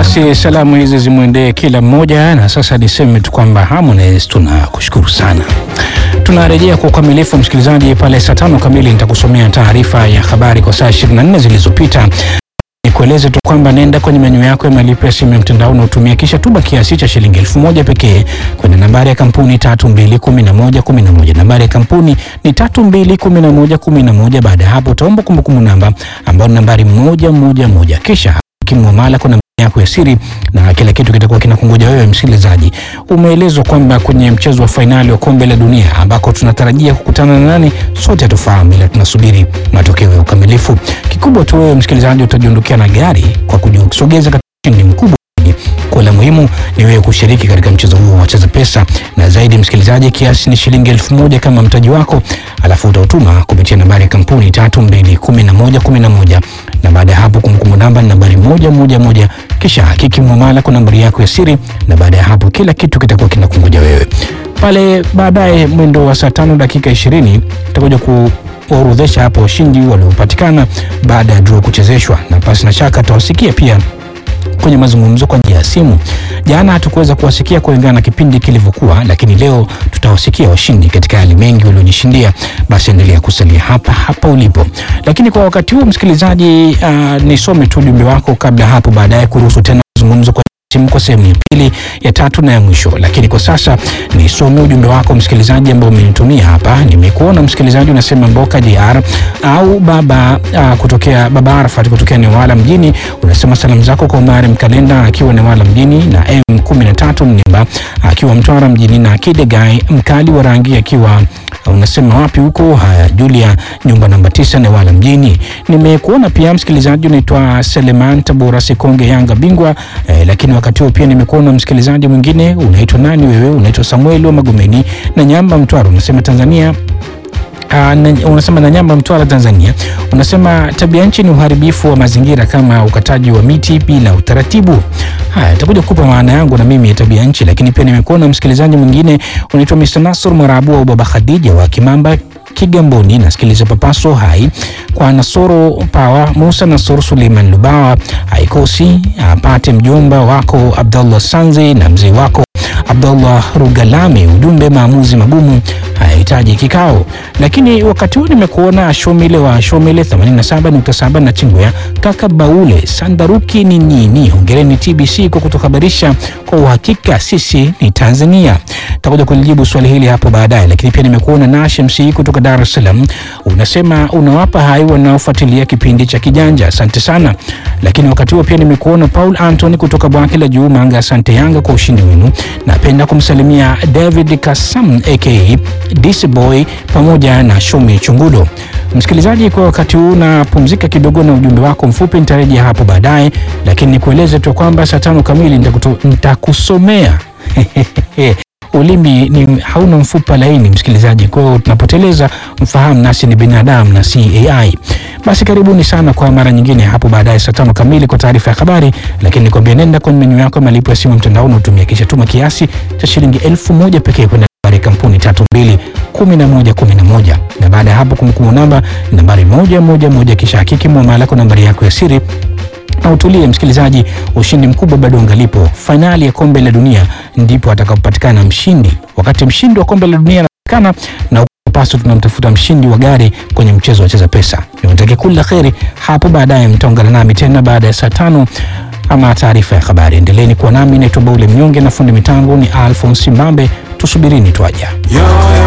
Basi salamu hizi zimwendee kila mmoja, na sasa niseme tu kwamba Harmonize tunakushukuru sana. Tunarejea kwa ukamilifu msikilizaji, pale saa tano kamili nitakusomea taarifa ya habari kwa saa 24 zilizopita. Nikueleze tu kwamba nenda kwenye menyu yako ya malipo ya simu ya mtandao na utumia kisha tuma kiasi cha shilingi elfu moja pekee kwenda nambari ya kampuni tatu mbili kumi na moja kumi na moja. Nambari ya kampuni ni tatu mbili kumi na moja kumi na moja. Baada ya hapo utaomba kumbukumbu namba ambayo ni nambari moja moja moja, kisha kimwamala kuna yako ya siri na kila kitu kitakuwa kinakungoja wewe msikilizaji. Umeelezwa kwamba kwenye mchezo wa fainali wa kombe la dunia ambako tunatarajia kukutana na nani, sote hatufahamu, ila tunasubiri matokeo ya ukamilifu. Kikubwa tu wewe msikilizaji utajiondokea na gari kwa kujisogeza katika ushindi mkubwa zaidi. Kwa la muhimu ni wewe kushiriki katika mchezo huo wa Cheza Pesa, na zaidi msikilizaji, kiasi ni shilingi elfu moja kama mtaji wako, alafu utautuma kupitia nambari ya kampuni tatu mbili kumi na moja kumi na moja na baada ya hapo kumbukumbu namba ni nambari moja moja moja, kisha hakiki muamala kwa nambari yako ya siri, na baada ya hapo kila kitu kitakuwa kinakungoja wewe pale. Baadaye mwendo wa saa tano dakika ishirini utakuja kuorodhesha hapo washindi waliopatikana baada ya draw kuchezeshwa, na pasi na shaka tutawasikia pia kwenye mazungumzo kwa njia ya simu. Jana hatukuweza kuwasikia kulingana na kipindi kilivyokuwa, lakini leo tutawasikia washindi katika yale mengi waliojishindia. Basi endelea kusalia hapa hapa ulipo, lakini kwa wakati huu msikilizaji, uh, nisome tu ujumbe wako kabla hapo baadaye kuruhusu tena mazungumzo kwa simu kwa sehemu ya pili ya tatu na ya mwisho. Lakini kwa sasa nisome ujumbe wako msikilizaji ambao umenitumia hapa. Nimekuona msikilizaji unasema Mboka JR au baba uh, kutokea baba Arafat kutokea Newala mjini, unasema salamu zako kwa Omari Mkalenda akiwa Newala mjini na M13 Mnimba akiwa Mtwara mjini na Kidegai mkali wa rangi akiwa unasema wapi huko? Haya, Julia nyumba namba tisa Newala mjini. Nimekuona pia msikilizaji unaitwa Seleman Tabora Sikonge Yanga bingwa eh, lakini wakati huo pia nimekuona msikilizaji mwingine unaitwa nani wewe? Unaitwa Samuel wa Magomeni na Nyamba Mtwara, unasema Tanzania Uh, na, unasema na Nyamba Mtwara Tanzania, unasema tabia nchi ni uharibifu wa mazingira kama ukataji wa miti bila utaratibu. Haya, nitakuja kukupa maana yangu na mimi ya tabia nchi, lakini pia nimekuona msikilizaji mwingine unaitwa Mr. Nasr Mwarabu au Baba Khadija wa Kimamba Kigamboni, nasikiliza Papaso hai kwa Nasoro Pawa Musa Nasoro Suleiman Lubawa haikosi apate mjomba wako Abdullah Sanzi na mzee wako Abdullah Rugalami. Ujumbe maamuzi magumu hayahitaji kikao. Lakini wakati huu nimekuona Shomile wa Shomile 87.7 na Chingwea kaka Baule Sandaruki ni nini. Hongereni TBC kwa kutuhabarisha kwa uhakika, sisi ni Tanzania. Takuja kulijibu swali hili hapo baadaye, lakini pia nimekuona Nash MC kutoka Dar es Salaam, unasema unawapa hai wanaofuatilia kipindi cha Kijanja, asante sana. Lakini wakati huo pia nimekuona Paul Anthony kutoka Bwake la Juu Manga, asante Yanga kwa ushindi wenu. Napenda kumsalimia David Kasam aka DC Boy pamoja na Shomi Chungudo. Msikilizaji, kwa wakati huu napumzika kidogo na ujumbe wako mfupi, nitarejea hapo baadaye, lakini nikueleze tu kwamba saa tano kamili nitakusomea ulimi ni hauna mfupa laini msikilizaji, kwa hiyo tunapoteleza mfahamu, nasi ni binadamu na si AI. Basi karibuni sana kwa mara nyingine hapo baadaye saa tano kamili kwa taarifa ya habari, lakini nikwambia, nenda kwenye menyu yako ya malipo ya simu mtandaoni, utumia kisha tuma kiasi cha shilingi elfu moja pekee kwenda nambari kampuni tatu mbili kumi na moja kumi na moja na baada ya hapo kumbukumbu namba nambari moja moja moja kisha hakiki muamala kwa nambari yako ya siri na utulie msikilizaji, ushindi mkubwa bado ungalipo. Fainali ya kombe la dunia ndipo atakapopatikana mshindi. Wakati mshindi wa kombe la dunia anapatikana na paso, tunamtafuta mshindi wa gari kwenye mchezo wa Cheza Pesa. Niwatakie kila kheri. Hapo baadaye mtaungana nami tena baada ya saa tano ama taarifa ya habari. Endeleeni kuwa nami, naitwa Baule Mnyonge na fundi mitambo ni Alphonse Mbambe. Tusubirini twaja.